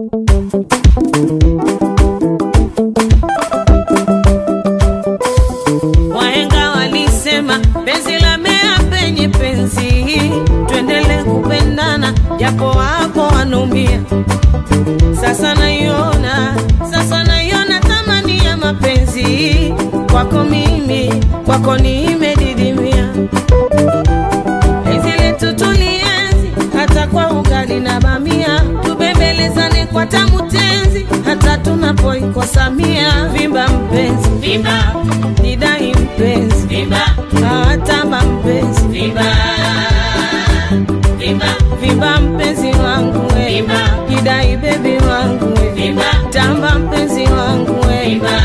Wahenga walisema penzi la mea penye penzi, tuendele kupendana japo wapo wanaumia. Sasa naiona, sasa naiona thamani ya mapenzi kwako mimi, kwako nimedidimia. Penzi letu tulienzi hata kwa ugali na bamia, tubembelezane kwa tamu tenzi hata tunapoikosa mia. Vimba mpenzi, vimba nidai mpenzi, vimba hawatamba mpenzi, vimba vimba vimba mpenzi wangu we, vimba nidai bebi wangu we, vimba tamba mpenzi wangu we, vimba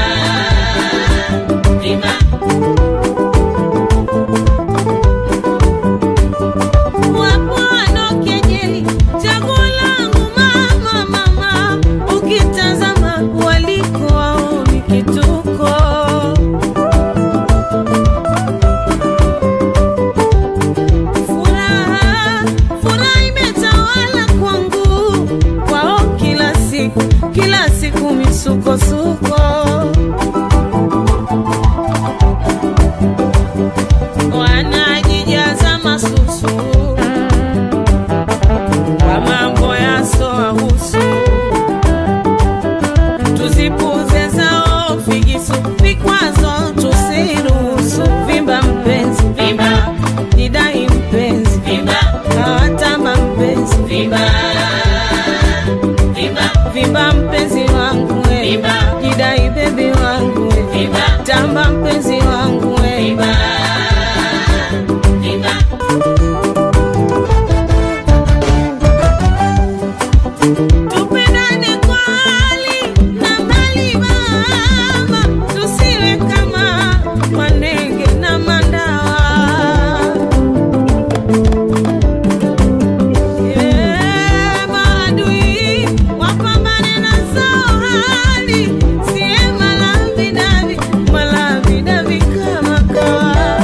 vimba Wapo wanaokejeli chaguo langu mama, mama, ukitazama waliko waoni kituko. Furaha, furaha imetawala kwangu, kwao kila siku, kila siku misukosuko wanajijaza masusu kwa mambo yasoahusu, tuzipuze zao figisu, vikwazo tusiruhusu. Vimba mpenzi, vimba nidai mpenzi, vimba hawatamba mpenzi, vimba vimba vimba mpenzi wangu we, vimba jidai bebi wangu we, vimba tamba mpenzi wangu we, vimba vimba Tupendane kwa hali na mali mama, tusiwe kama manenge na mandawa. Eh, maadui wapambane na zao hali, siye malavidavi, malavidavi kama kawa.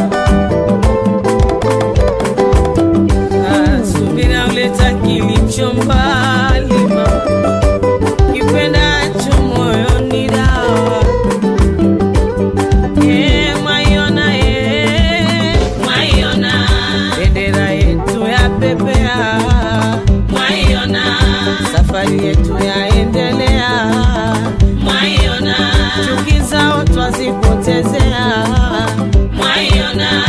Ah, subira uleta kilicho mbali mama, kipendacho moyoni dawa. Eh, mwaiona, eh, mwaiona, bendera yetu ya pepea, mwaiona, safari yetu yaendelea, mwaiona, chuki zao twazipotezea, mwaiona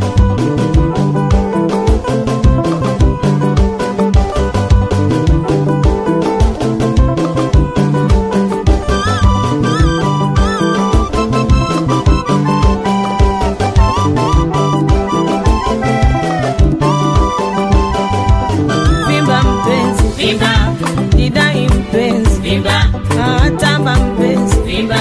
Vimba mpenzi, vimba nidai mpenzi, vimba hawatamba mpenzi, vimba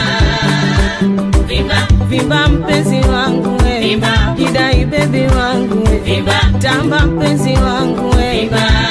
vimba vimba mpenzi wangu we, vimba nidai bebi wangu we, vimba tamba mpenzi wangu we, vimba